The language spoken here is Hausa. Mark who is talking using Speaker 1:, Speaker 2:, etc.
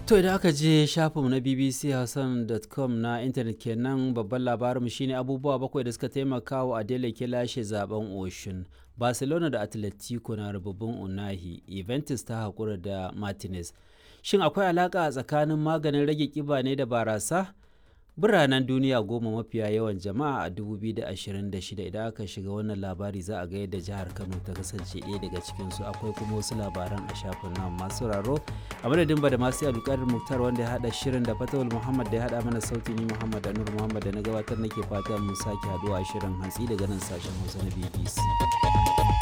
Speaker 1: To idan aka je shafinmu na bbchausan.com na intanet kenan babban labarinmu shine abubuwa bakwai da suka taimaka wa Adele ke lashe zaben Oshun. Barcelona da Atletico na rububin Unahi, Juventus ta haƙura da Martinez. Shin akwai alaƙa tsakanin maganin rage ƙiba ne da barasa? Biranen duniya goma mafiya yawan jama'a a 2026 idan aka shiga wannan labari za a ga yadda jihar Kano ta kasance ɗaya daga cikinsu akwai kuma wasu labaran a shafin nan masu raro a madadin da masu alƙarin muktar wanda ya haɗa shirin da fatawul muhammad da ya haɗa mana sauti ni muhammad anur muhammad da na gabatar nake fata mun sake haɗuwa a shirin hantsi daga nan sashen hausa na bbc